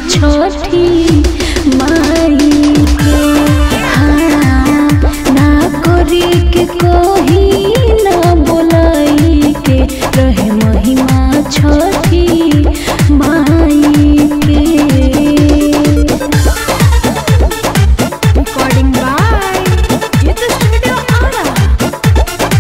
छठी माई के हाँ ना करी के कोही ना बोलाई के रहे महिमा छठी माई के Recording by Youth Studio Ara.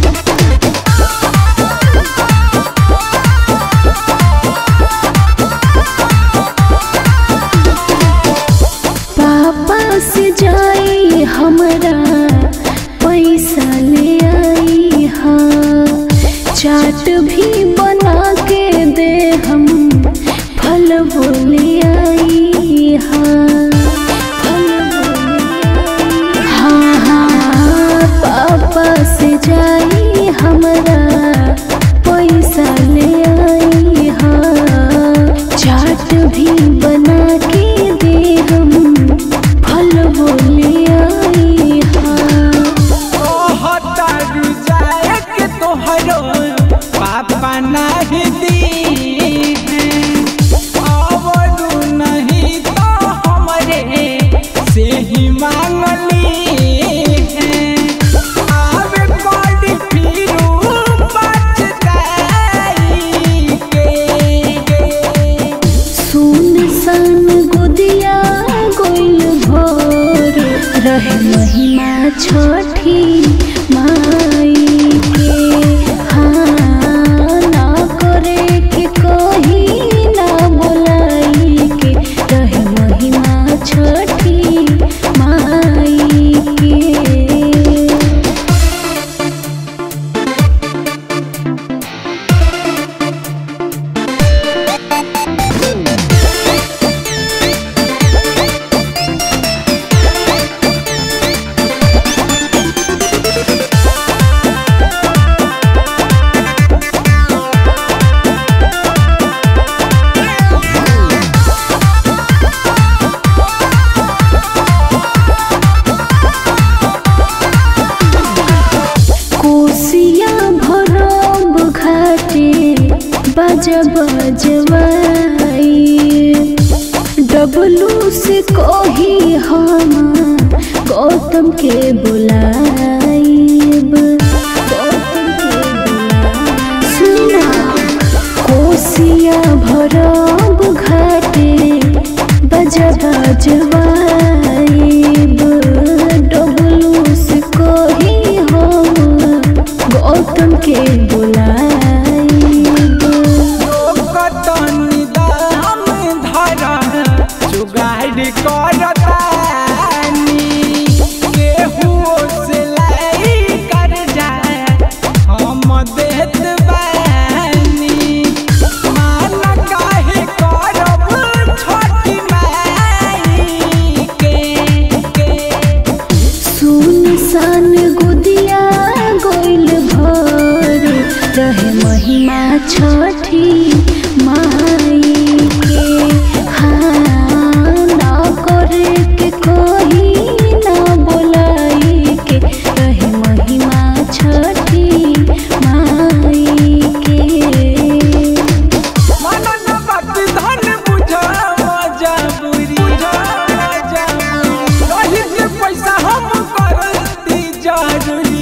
पापा से जाई हमरा पैसा ले आई हाँ चाट भी बना के दे हम फल बोले आई हाँ फल बोले आई हाँ हाँ पापा से जाई हमरा पैसा ले आई हाँ चाट भी बना के दे हम फल बोले आई हाँ तोहतारू जाए के तोहरो पापा नाही दी आवरू नहीं तो हमरे से ही मांगली आवे बड़ी फिरू बच जाई के सुन सन गुदिया गोइल भोर रहे महिमा छठी माई के हाँ ना करे के कही ना बोलाई के रहे महिमा छठी माई के कोसिया भरब घाटे बज बजवाई डबलू से कही हम गौतम के बुलाइब गौतम के बुलाइब सुना कोसिया भरब घाटे बज बजवाइब डबलू से कही हम गौतम के बुलाइब लोकतनी दाम धरा जुगाड़ करतानी केहू से लाई कर जाए हम देत बानी मान काहे करब छोटी माई के के सुन सन गुदिया गोइल भोर रहे महिमा छठी माई के हाँ ना करे के कोही ना बोलाई के रहे महिमा छठी माई के मनन बात धन बुझा मजबूरी रही के पैसा हम करती जरूरी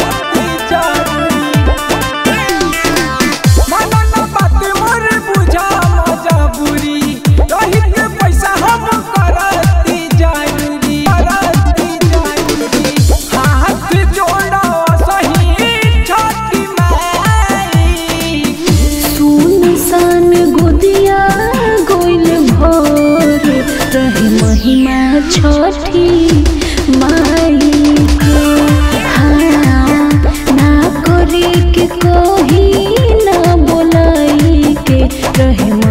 मनन बात मोर बुझा मजबूरी रही के पैसा हम करती जरूरी करती जरूरी हाथ जोड़ा सही छोटी माई सुन सन गुदिया गोइल भोर रहे महिमा छठी माई के हाँ ना करे के कोही ना बोलाई के रहे